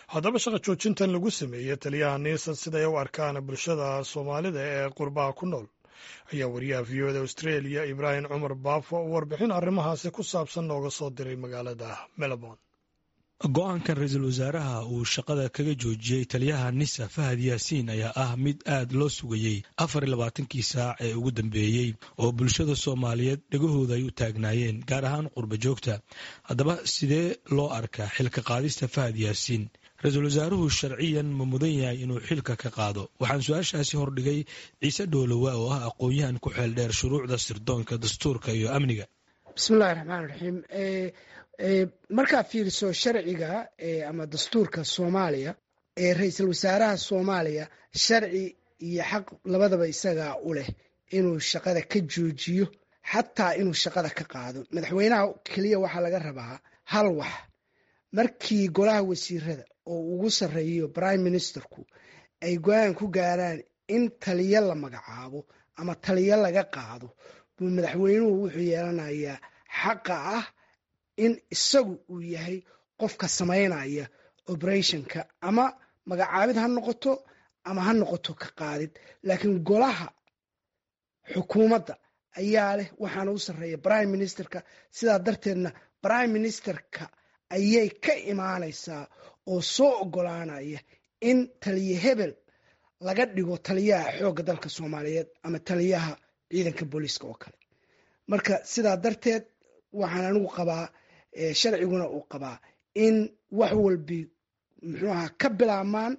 haddaba shaqa joojintan lagu sameeyey taliyaha niisan siday u arkaan bulshada soomaalida ee qurbaha ku nool ayaa wariyaha v o da australia ibraahim cumar baafo oo warbixin arrimahaasi ku saabsan nooga soo diray magaalada melbourne go-aankan ra-iisul wasaaraha uu shaqada kaga joojiyey taliyaha nisa fahad yaasiin ayaa ah mid aad loo sugayey afar iyo labaatankii saac ee ugu dambeeyey oo bulshada soomaaliyeed dhegahooda ay u taagnaayeen gaar ahaan qurba joogta haddaba sidee loo arkaa xilka qaadista fahad yaasiin ra-iisul wasaaruhu sharciyan ma mudan yahay inuu xilka ka qaado waxaan su-aashaasi hordhigay ciise dhoolowa oo ah aqoon-yahan ku xeel dheer shuruucda sirdoonka dastuurka iyo amniga bismillahi raxmaan raxiim markaa fiiriso sharciga ama dastuurka soomaaliya ee ra-iisul wasaaraha soomaaliya sharci iyo xaq labadaba isagaa u leh inuu shaqada ka joojiyo xataa inuu shaqada ka qaado madaxweynaha keliya waxaa laga rabaa hal wax markii golaha wasiirada oo ugu sarreeyo prime ministerku ay go-aan ku gaaraan in taliyo la magacaabo ama taliyo laga qaado buu madaxweynuhu wuxuu yeelanayaa xaqa ah in isagu uu yahay qofka samaynaya operationka ama magacaabid ha noqoto ama ha noqoto ka qaadid laakiin golaha xukuumadda ayaa leh waxaana u sarreeya prime ministerka sidaa darteedna prime ministerka ayay ka imaanaysaa oo soo ogolaanaya in taliye hebel laga dhigo taliyaha xoogga dalka soomaaliyeed ama taliyaha ciidanka booliiska oo kale marka sidaa darteed waxaan anigu qabaa sharciguna uu qabaa in wax walbi muxuu ahaa ka bilaabmaan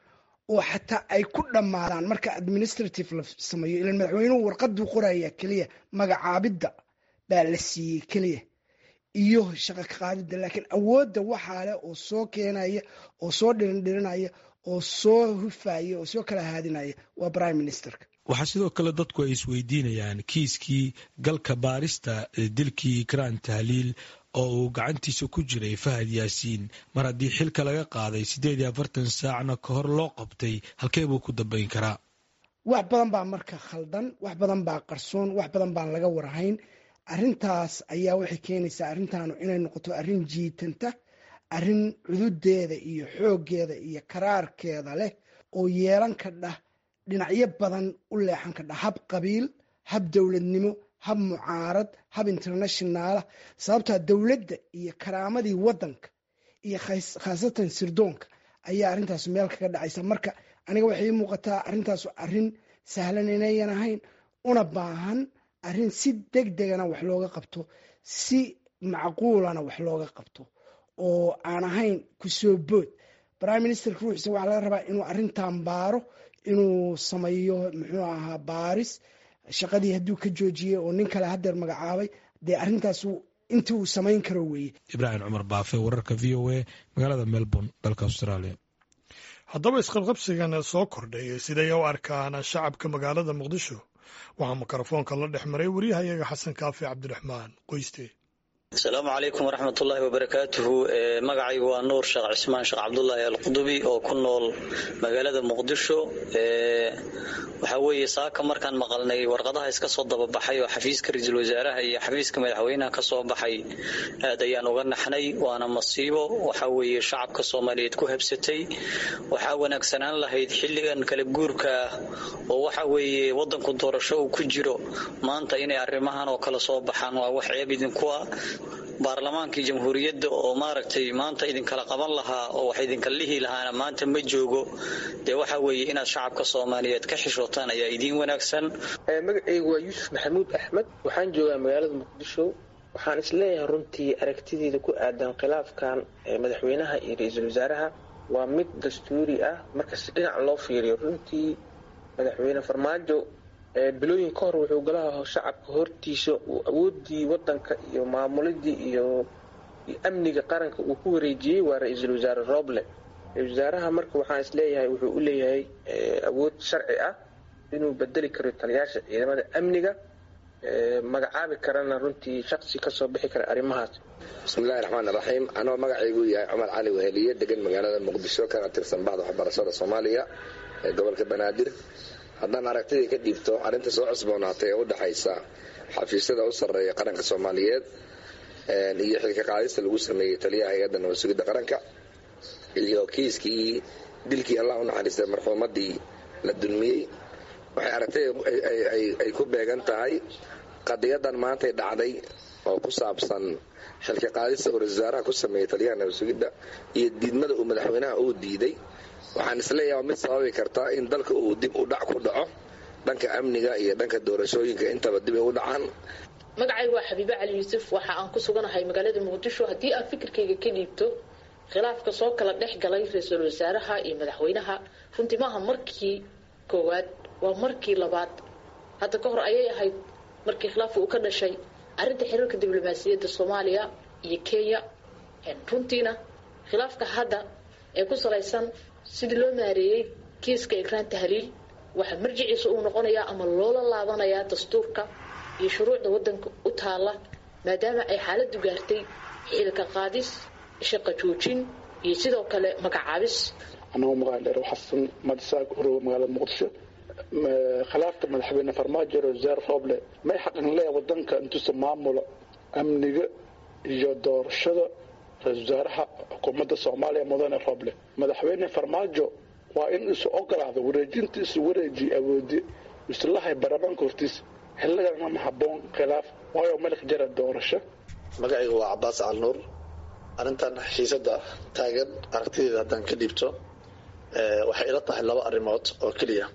oo xataa ay ku dhammaadaan marka administrative la sameeyo ilan madaxweynuhu warqaduu qoraya keliya magacaabidda baa la siiyey keliya iyo shaqa ka qaadidda laakiin awoodda waxaa leh oo soo keenaya oo soo dhirindhirinaya oo soo hufaya oo soo kala haadinaya waa prime ministerka waxaa sidoo kale dadku ay isweydiinayaan kiiskii galka baarista dilkii ikraan tahliil oo uu gacantiisa ku jiray fahad yaasiin mar haddii xilka laga qaaday siddeed iyo afartan saacna ka hor loo qabtay halkee buu ku dambayn karaa wax badan baa marka khaldan wax badan baa qarsoon wax badan baan laga warhayn arrintaas ayaa waxay keenaysaa arrintaanu inay noqoto arrin jiitanta arrin cududeeda iyo xooggeeda iyo karaarkeeda leh oo yeelan kadha dhinacyo badan u leexan kadha hab qabiil hab dowladnimo hab mucaarad hab internationaala sababtaa dowladda iyo karaamadii waddanka iyo khaasatan sirdoonka ayaa arrintaas meel kaga dhacaysa marka aniga waxay ii muuqataa arrintaas arrin sahlan inayan ahayn una baahan arrin si deg degana wax looga qabto si macquulana wax looga qabto oo aan ahayn kusoo bood prime ministerka ruuxiisa waxaa laga rabaa inuu arrintan baaro inuu sameeyo muxuu ahaa baaris shaqadii hadduu ka joojiyey oo nin kale hadeer magacaabay dee arrintaas inta uu samayn karo weeye ibraahim cumar baafe wararka v o a magaalada melbourne dalka australia haddaba isqabqabsigan soo kordhay siday u arkaan shacabka magaalada muqdisho waxaa mikrofoonka la dhex maray waryahayaga xasan kaafi cabdiraxmaan qoyste asalaamu calaykum waraxmatullaahi wabarakaatuhu magacaygu waa nuur sheekh cismaan sheekh cabdulaahi alqudubi oo ku nool magaalada muqdisho waxaa weeye saaka markaan maqalnay warqadaha iska soo dababaxay oo xafiiska ra-iisul wasaaraha iyo xafiiska madaxweynaha ka soo baxay aad ayaan uga naxnay waana masiibo waxaa weeye shacabka soomaaliyeed ku habsatay waxaa wanaagsanaan lahayd xilligan kala guurka ah oo waxa weeye wadanku doorasho uu ku jiro maanta inay arrimahan oo kale soo baxaan waa wax ceeb idinku ah baarlamaankii jamhuuriyadda oo maaragtay maanta idinkala qaban lahaa oo wax idinka lihi lahaana maanta ma joogo dee waxa weeye inaad shacabka soomaaliyeed ka xishootaan ayaa idiin wanaagsan magacaygu waa yuusuf maxamuud axmed waxaan joogaa magaalada muqdisho waxaan isleeyahay runtii aragtideeda ku aadan khilaafkan madaxweynaha iyo ra-iisul wasaaraha waa mid dastuuri ah marka si dhinac loo fiiriyo runtii madaxweyne farmaajo bilooyin ka hor wuxuu golaha shacabka hortiisa uu awoodii wadanka iyo maamulidii iyo amniga qaranka uu ku wareejiyey waa ra-iisul wasaare roble ra-isul wasaaraha marka waxaan isleeyahay wuxuu u leeyahay awood sharci ah inuu bedeli karo taliyaasha ciidamada amniga magacaabi karana runtii shaqsi kasoo bixi kara arrimahaas bismillahi raxmaan raxiim anoo magacaygu yahay cumar cali weheliye degan magaalada muqdisho kana tirsan baxda waxbarashada soomaaliya ee gobolka banaadir haddaan aragtidii ka dhiibto arrinta soo cusboonaatay ee u dhexaysa xafiisyada u sarreeya qaranka soomaaliyeed iyo xilka qaadista lagu sameeyey taliyaha hay-adda nabad sugidda qaranka iyo kiiskii dilkii allah u naxariistay marxuumadii la dulmiyey waxay aragtay ay ku beegan tahay qadiyadan maantay dhacday oo ku saabsan xilka qaadista uu ra-isul wasaaraha ku sameeyey taliyaha nabasugidda iyo diidmada uu madaxweynaha uu diiday waxaan isleeyaha mid sababi kartaa in dalka uu dib u dhac ku dhaco dhanka amniga iyo dhanka doorashooyinka intaba dib ay u dhacaan magacaygu waa xabiibe cali yuusuf waxa aan ku suganahay magaalada muqdisho haddii aan fikirkayga ka dhiibto khilaafka soo kala dhex galay ra-iisul wasaaraha iyo madaxweynaha runtii maaha markii koowaad waa markii labaad hadda ka hor ayay ahayd markii khilaafka uu ka dhashay arrinta xiriirka diblomaasiyadda soomaaliya iyo kenya runtiina khilaafka hadda ee ku salaysan sidii loo maareeyey kiiska ikraan tahliil waxaa marjiciisa uu noqonayaa ama loola laabanayaa dastuurka iyo shuruucda wadanka u taala maadaama ay xaaladu gaartay xilka qaadis shaqa joojin iyo sidoo kale magacaabis anagoo magaaldheer xasan madisaag urowe magaalada muqdisho khilaafka madaxweyne farmaajo wasaar rooble may xaqin leeya wadanka intuusa maamulo amniga iyo doorashada ra-isul wasaaraha xukuumadda soomaaliya mudane rooble madaxweyne farmaajo waa in isu ogolaado wareejinta isu wareeji awoodi islahay baarlamaanka hortiisa xilligana ma haboon khilaaf waayo malik jara doorasho magacayga waa cabaas calnuur arrintan xiisada taagan aragtideeda haddaan ka dhiibto waxay ila tahay laba arrimood oo keliya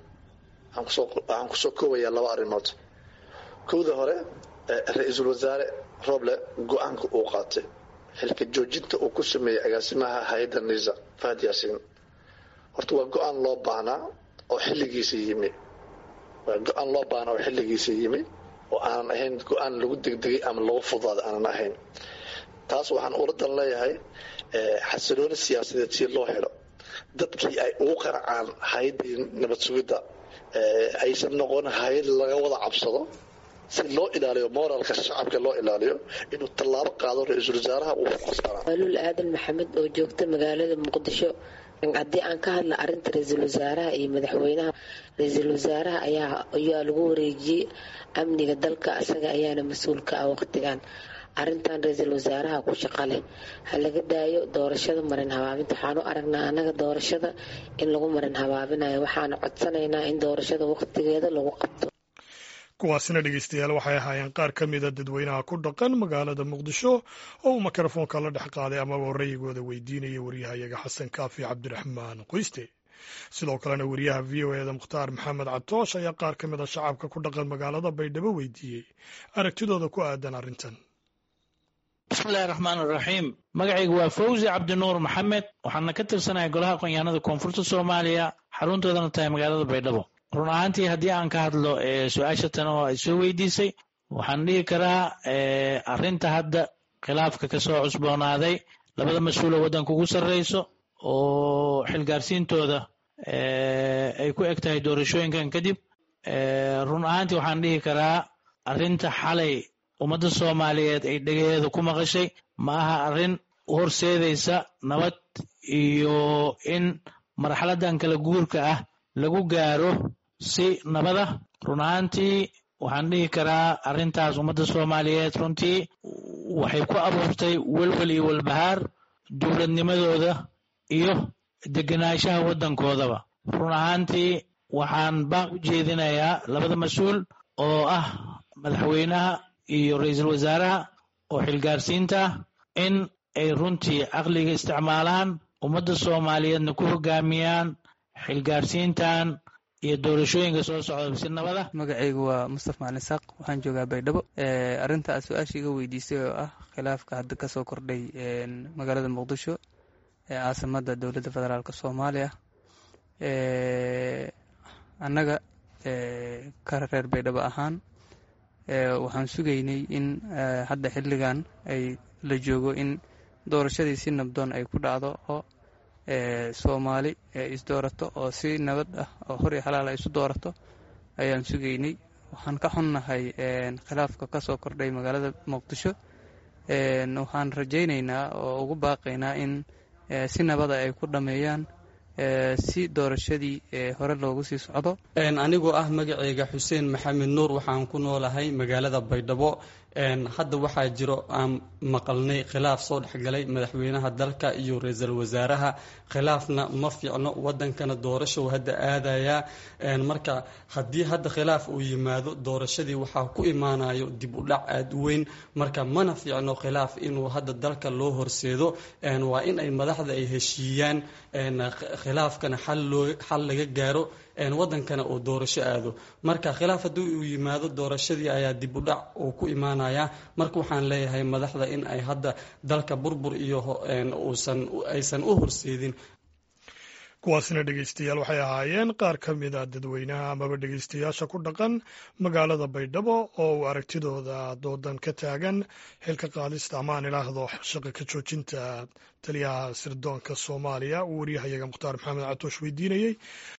waxaan kusoo koobayaa laba arrimood kowda hore ra-iisul wasaare roble go-aanka uu qaatay xilka joojinta uu ku sameeyey agaasimaha hay-adda nisa fahad yaasiin horta waa go-aan loo baahnaa oo xilligiisa yimi waa go-aan loo baahnaa oo xilligiisa yimi oo aanan ahayn go-aan lagu degdegay ama lagu fudaada aanan ahayn taas waxaan uladan leeyahay xasilooni siyaasadeed si loo helo dadkii ay ugu qaracaan hay-addii nabad sugidda aysan noqon hay-ad laga wada cabsado si loo ilaaliyo moralka shacabka loo ilaaliyo inuu tallaabo qaado ra-iisul wasaaraha uu kuqasbanaa waluul aadan maxamed oo joogta magaalada muqdisho haddii aan ka hadla arinta ra-iisul wasaaraha iyo madaxweynaha ra-iisul wasaaraha ayaa ayaa lagu wareejiyey amniga dalka isaga ayaana mas-uulka ah waqtigan arintan ra-iisul wasaaraha ku shaqo leh ha laga daayo doorashada marin habaabinta waxaanu aragnaa annaga doorashada in lagu marin habaabinayo waxaanu codsanaynaa in doorashada waqtigeeda lagu qabto kuwaasina dhegeystayaal waxay ahaayeen qaar ka mida dadweynaha ku dhaqan magaalada muqdisho oo uu mikrofoonka la dhex qaaday amaba rayigooda weydiinaya waryahayaga xasan kaafi cabdiraxmaan qoyste sidoo kalena wariyaha v o eda mukhtaar maxamed catoosh ayaa qaar ka mid a shacabka ku dhaqan magaalada baydhabo weydiiyey aragtidooda ku aadan arrintan bismillahi raxmaan raxiim magacaygu waa fawzi cabdinuur maxamed waxaana ka tirsanahay golaha aqoonyahanada koonfurta soomaaliya xaruntoodana tahay magaalada baydhabo run ahaantii haddii aan ka hadlo su-aasha tan oo ay soo weydiisay waxaan dhihi karaa arrinta hadda khilaafka ka soo cusboonaaday labada mas-uul oo waddanka ugu sarreyso oo xilgaarsiintooda ay ku eg tahay doorashooyinkan kadib run ahaantii waxaan dhihi karaa arrinta xalay ummadda soomaaliyeed ay dhegaheeda ku maqashay ma aha arrin horseedaysa nabad iyo in marxaladan kala guurka ah lagu gaaro si nabada run ahaantii waxaan dhihi karaa arrintaas ummadda soomaaliyeed runtii waxay ku abuurtay welwel iyo walbahaar dowladnimadooda iyo degenaanshaha waddankoodaba run ahaantii waxaan baaq u jeedinayaa labada mas-uul oo ah madaxweynaha iyo ra-iisul wasaaraha oo xilgaarsiinta ah in ay runtii caqliga isticmaalaan ummadda soomaaliyeedna ku hogaamiyaan xilgaarsiintan iyo doorashooyinka soo socda si nabada magacaygu waa mustafa macalin saaq waxaan joogaa baydhabo arrinta aad su-aasha iga weydiisay oo ah khilaafka hadda kasoo kordhay magaalada muqdisho ee caasimada dowladda federaalk soomaaliya annaga ka reer baydhabo ahaan waxaan sugaynay in hadda xilligan ay la joogo in doorashadii si nabdoon ay ku dhacdo oo soomaali isdoorato oo si nabad ah oo hor iyo xalaal ay isu doorato ayaan sugaynay waxaan ka xunnahay khilaafka kasoo kordhay magaalada muqdisho waxaan rajaynaynaa oo ugu baaqaynaa in si nabada ay ku dhameeyaan si doorashadii hore loogu sii socdo anigoo ah magaceyga xuseen maxamed nuur waxaan ku noolahay magaalada baydhabo hadda waxaa jiro aan maqalnay khilaaf soo dhexgalay madaxweynaha dalka iyo ra-iisul wasaaraha khilaafna ma fiicno wadankana doorasho hadda aadayaa marka haddii hadda khilaaf uu yimaado doorashadii waxaa ku imaanayo dib u dhac aada u weyn marka mana fiicno khilaaf inuu hadda dalka loo horseedo waa in ay madaxda ay heshiiyaan khilaafkana xal laga gaaro wadankana uu doorasho aado marka khilaaf haddii uu yimaado doorashadii ayaa dib u dhac uu ku imaanaya marka waxaan leeyahay madaxda in ay hadda dalka burbur iyo aysan u horseedin kuwaasina dhegeystayaal waxay ahaayeen qaar ka mid a dadweynaha amaba dhegeystayaasha ku dhaqan magaalada baydhabo oo uu aragtidooda doodan ka taagan xilka qaadista amaan ilaahdo shaqa ka joojinta taliyaha sirdoonka soomaaliya uu waryahayaga mukhtaar maxamed catoosh weydiinayey